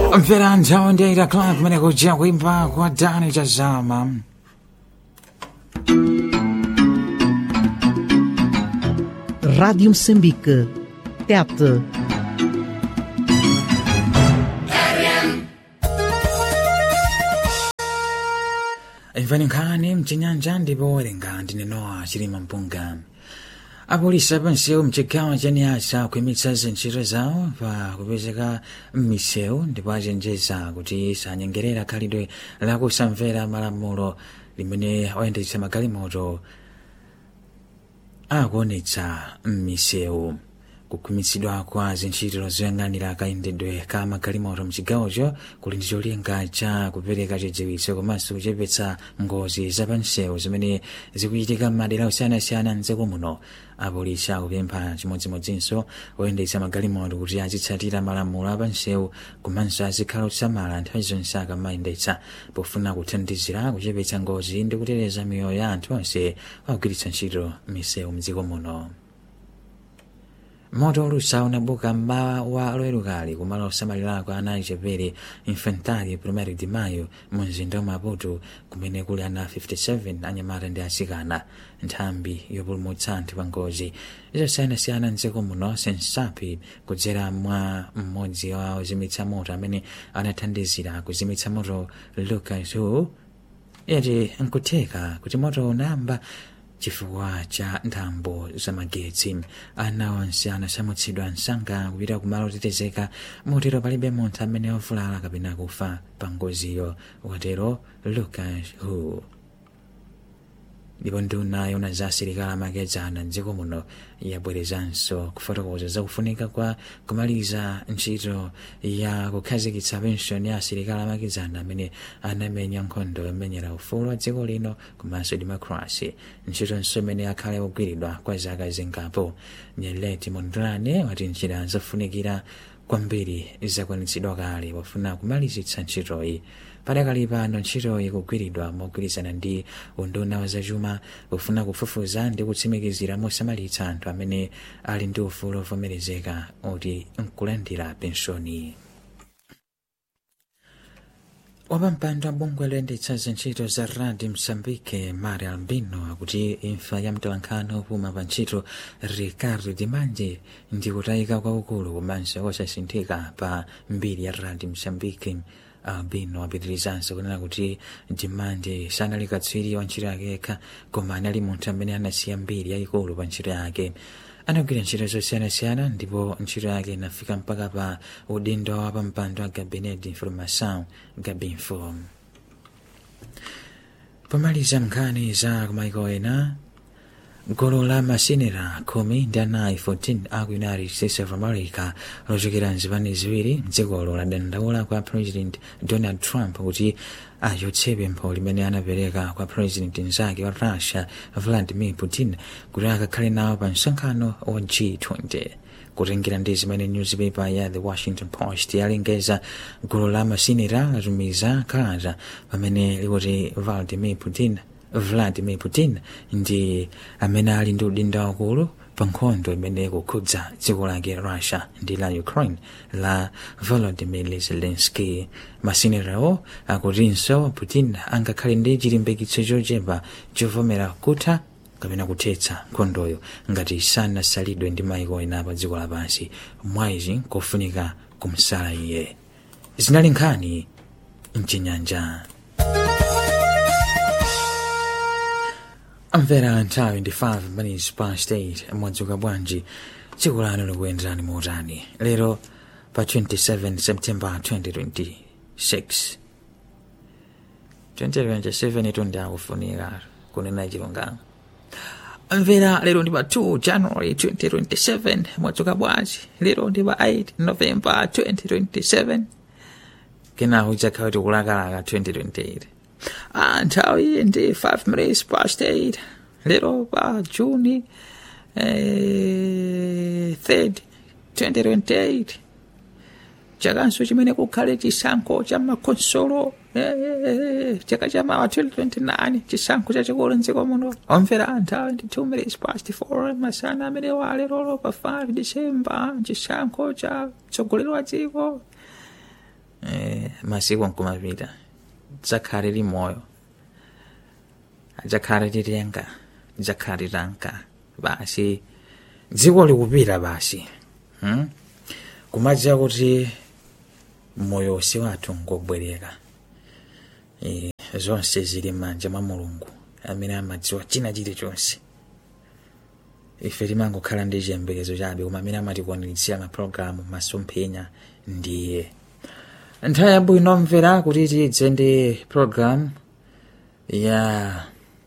mvera nthawi ndi 8 o'clock kumene kuja kuimba kwa dani chazama Rádio Moçambique. Tete. imvani nkhani mchinyanja ndipo werenga ndinenowa chilima mpunga apolisi apansewu mchigawo cha niasa kuimitsa zintchito zawo pa kupezeka m'misewu ndipo achenjeza kuti sanyengerera khalidwe lakusamvera malamulo limene oyendetsa magalimoto akuonetsa m'misewu kukhumitsidwa kwa zintchito zoyang'anira kayendedwe ka magalimoto mchigawocho kuli ndi cholinga cha kupereka chidziwitso komanso kuchepetsa ngozi zapansewu zimene zikuchitika m'madera osiyanasiyana mdziko muno apolisi akupempha chimodzimodzinso oyendetsa magalimoto kuti azitsatira malamulo apansewu komanso azikhala otsamala nthawi zonse akamayendetsa pofuna kuthandizira kuchepetsa ngozi ndi kuteteza miyoyo ya anthu onse akugwiritsa ntchito misewu mdziko muno moto olusa unabuka mmawa wa loerukali kumalo osamalirako ana achepere infantari primary de mayo mu mzinda wa maputo kumene kuli ana 57 anyamata ndi asikana nthambi yopulumutsa anthu pa ngozi zosiyanasiyana mdziko muno sensapi kudzera mwa mmodzi wa ozimitsa moto amene anathandizira kuzimitsa moto lucas hu yati nkutheka kuti moto unayamba chifukwa cha nthambo zamagetsi ana onse anasamutsidwa msanga kupita kumalo otetezeka motero palibe munthu amene wavulala kapena kufa pa ngoziyo watero lucas hu ndipo nduna yona za asilikali amakedzana mdziko muno yabwerezanso kufotokoza zakufunika kwa kumaliza ntchito ya kukhazikitsa penshoni ya asilikali amakedzana amene anamenya nkhondo yomenyera ufulu wa dziko lino komanso demokrasi ntchitonso imene akhale ogwiridwa kwa zaka zingapo nyeleti mondlane wati njira zofunikira kwambiri zakwanitsidwa kale pofuna kumalizitsa ntchitoyi padakali pano ntchitoyi kugwiridwa mogwirizana ndi unduna wa zachuma pofuna kufufuza ndi kutsimikizira mosamalitsa anthu amene ali ndi ufulu ovomerezeka oti nkulandira penshoni wapampando abungwe loyendetsa zintchito za radi msambike mari albino akuti imfa ya mtolankhani opuma pa ntchito ricardo dimanje ndi kutayika kwakukulu komanso kosasinthika pa mbiri ya radi msambike albino apitirizanso kunena kuti dimanje sanali katswiri wa ntchito yake yekha koma anali munthu amene anasiya mbiri yayikulu pa ntchito yake anagwira ntchito zosiyanasiyana ndipo ntchito yake inafika mpaka pa udindo wa pampando wa gabinet d'information gabinfo pomaliza nkhani za kumaiko ena gulu la masenera khumi ndi anayi 14 aku united states of america lochokera mzipani ziwiri mdzikolo ladandaula kwa president donald trump kuti achotse pempho limene anapereka kwa president mzake wa russia vladimir putin kuti akakhale nawo pa msonkhano wa g20 kutengera ndi zimene newspaper ya the washington post yalengeza gulu la masenera latumiza kalata pamene likuti vladimir putin vladimir putin ndi amene ali ndi udindo wakulu pa nkhondo imene ikukhudza dziko lake russia ndi la ukraine la volodymyr zelensky masenerawo akutinso putin angakhale ndi chilimbikitso chochepa chovomera kutha kapena kuthetsa nkhondoyo ngati sanasalidwe ndi maiko ena pa dziko lapansi mwaizi kofunika kumsala iye zinali nkhani mchinyanja amvera nthawi ndi 5 minutes past 8 mwadzuka bwanji tsiku lano likuyenderani motani lero pa 27 september 2026 2027 itundi akufunika kunena chilungamo amvera lero ndi pa 2 january 2027 mwadzuka bwanji lero ndi pa 8 november 2027 kenaku idzakhala kuti kulakalaka 2028 Ah, nthawi ndi 5 minutes past 8 lero pa juni eh, 3rd 2028 chakanso chimene kukhale chisankho cha makonsolo eh, chaka cha mawa 2029 chisankho chachikulu mdziko muno omvera nthawi ndi 2 minutes past 4 masana amene wale lero pa 5 december chisankho cha mtsogoleri wa dziko masiku nkumapita dzakhale limoyo adzakhale lilenga lidzakhale litanka basi dziko likupita basi hmm? kumadziwa kuti moyo si wathu ngobwereka e, zonse zili m'manja mwa mulungu amene amadziwa china chilichonse ife timangokhala ndi chiyembekezo chabe koma amene amatikwaniritsa mapulogalamu masomphenya ndiye nthawi yabwino mvera kuti tidze ndi program ya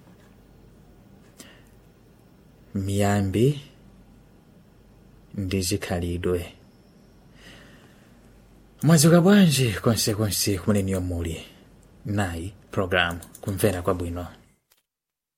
miyambi ndi zikhalidwe mwadzuka bwanji konsekonse kumene niyo muli nayi program kumvera kwabwino